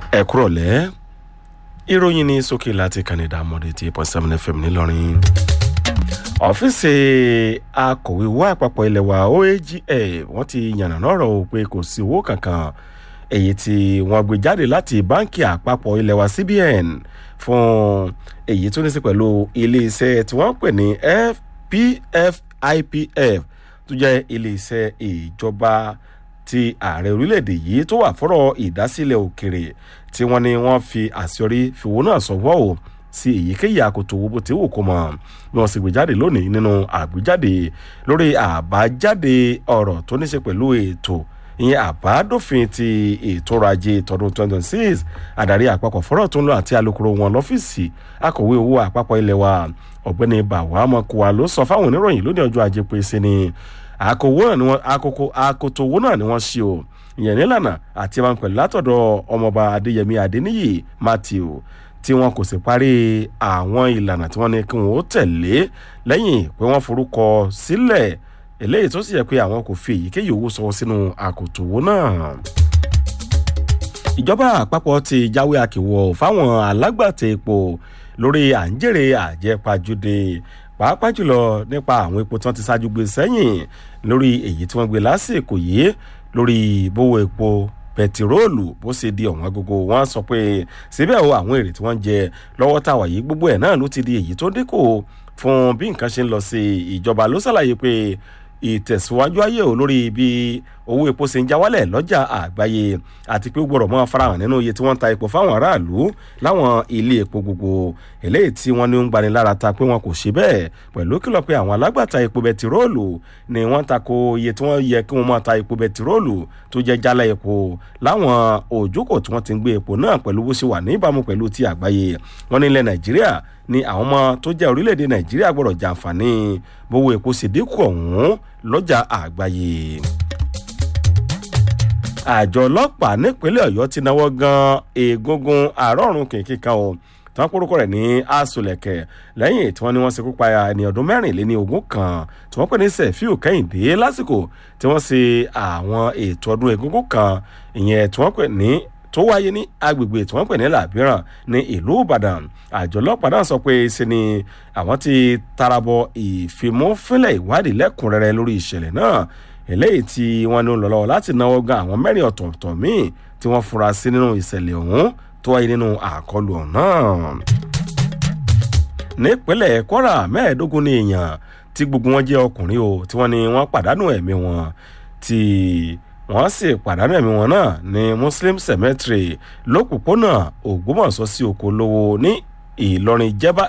ẹ kúrọ̀lẹ́ ìròyìn ní sókè láti kànìdá mọ́dé tí point seven fm ńìlọrin ọ́fíìsì akọ̀wé owó àpapọ̀ ilẹ̀ wa oaga wọ́n ti yànnàná ọ̀rọ̀ pé kò sí owó kankan èyí tí wọ́n gbé jáde láti báńkì àpapọ̀ ilẹ̀ wa cbn fún èyí tó ní sí pẹ̀lú iléeṣẹ́ tí wọ́n ń pè ní pfipf tó jẹ́ iléeṣẹ́ ìjọba ti ààrẹ orílẹ̀-èdè yìí tó wà fọ́rọ̀ ìdásílẹ̀ òkèrè tí wọ́n ní wọ́n fi àṣeyọrí fìwó náà sọ́wọ́ o sí èyíkéyìí àkótó owó bó ti wù kó mọ̀ bí wọ́n sì gbé jáde lónìí nínú àgbéjáde lórí àbájáde ọ̀rọ̀ tó ní ṣe pẹ̀lú ètò ìyẹn àbádòfin ti ètò ọrọ̀ ajé tọdún 2026 adarí àpapọ̀ fọ́rọ̀ tó ń lọ àti alukoro wọn lọ́fíìsì akọ̀wé owó àpapọ̀ ilẹ̀ wa ọ̀gbẹ́ni bàwá mọ̀kùwà ló sọ fáwọn oníròyìn lónìí ọjọ́ ajé pé sí ni àkòwò náà ni wọ́n àkókò àkótó owó náà ni wọ́n ṣe o ìyẹn nílànà àti máa ń pẹ̀lú látọ̀dọ̀ ọmọọba adéyẹmí adéníyì matthew tí wọn kò sì parí àwọn ìlànà tí wọ́n ní kí wọ́n ó tẹ̀lé lẹ́yìn pé wọ́n forúkọ sílẹ̀ eléyìí tó sì yẹ pé àwọn kò fi èyíkéyìí owó sọ sínú àkótó owó náà ìjọba àpapọ̀ ti jáwé àkèwọ̀ fáwọn alágbàtà epo lórí à ń jèrè àjẹpajúdé pàápàá jùlọ nípa àwọn epo tí wọ́n ti ṣáájú gbé sẹ́yìn lórí èyí tí wọ́n gbé lásìkò yìí lórí bówó epo pẹtiróòlù bó ṣe di ọ̀wọ́n agogo wọn sọ pé síbẹ̀ o àwọn èrè tí wọ́n ń jẹ lọ́wọ́ tàwa yìí gbogbo ẹ̀ náà ló ti di èyí tó dínkù fún bí nǹkan ṣe ń lọ sí ìjọba ló ṣàlàyé pé ìtẹ̀síwájú ayé ò lórí bí owó epo ṣe ń já wálẹ̀ lọ́jà àgbáyé àti pé ó gbọ́dọ̀ mọ́ farahàn nínú iye tí wọ́n ń ta epo fáwọn aráàlú láwọn ilé epo gbogbo eléyìí tí wọ́n ní ń gbani lára ta pé wọn kò ṣe bẹ́ẹ̀ pẹ̀lú kìlọ̀ pé àwọn alágbàtà epo bẹtiróòlù ni wọ́n tako iye tí wọ́n yẹ kí wọ́n máa ta epo bẹtiróòlù tó jẹ́ jálá epo láwọn òjókòó tí wọ́n ti ń gbé epo náà pẹ̀lú bó ṣe wà ní ìbámu pẹ̀lú ti àgbáyé wọ́n ní ilẹ̀ nàìjíríà ni àwọn ọmọ tó jẹ́ orílẹ̀-èdè nàìjíríà gbọ́dọ̀ jàǹfààní bówó epo sì dínkù ọ̀hún lọ́jà àgbáyé àjọ ọlọ́pàá nípínlẹ̀ ọ̀yọ́ ti náwó gan egungun àárọ̀rùn kìnkìn kan o tí wọ́n kórúkọ rẹ̀ ní asòlẹ̀kẹ̀ lẹ́yìn tí wọ́n ní wọ́n ṣekú pa ẹni ọdún mẹ́rìnléní ogún kan tí wọ́n pè ní sẹ̀fíù kẹ́hìndé lásìkò tí wọ́n ṣe àwọn ètò ọdún egungun kan ìyẹn tí wọ́n pè ní tó wáyé ní agbègbè tí wọ́n pè ní làbíràn ní ìlú ìbàdàn àjọ ọlọ́pàá náà sọ pé ṣe ni àwọn ti tarabọ ìfimúfínlẹ̀ ìwádìí lẹ́kùnrẹ́rẹ́ lórí ìṣẹ̀lẹ̀ náà eléyìí tí wọ́n ní lọ́wọ́ láti náwó gan àwọn mẹ́rin ọ̀tọ̀ọ̀tọ̀ míì tí wọ́n fura sí nínú ìṣẹ̀lẹ̀ ọ̀hún tó wáyé nínú àkọlù ọ̀hún náà. nípínlẹ̀ kwara mẹ́ẹ̀ẹ́dógún ní èèyàn tí gbogbo wọn jẹ́ ọkùnrin o tí wọ́n ní wọ́n pàdánù ẹ̀mí wọn tí wọ́n sì pàdánù ẹ̀mí wọn náà ní muslim cemetery lópòpónà ògbómọ̀ṣọ́ sí oko lówó ní ìlọrin jẹ́bá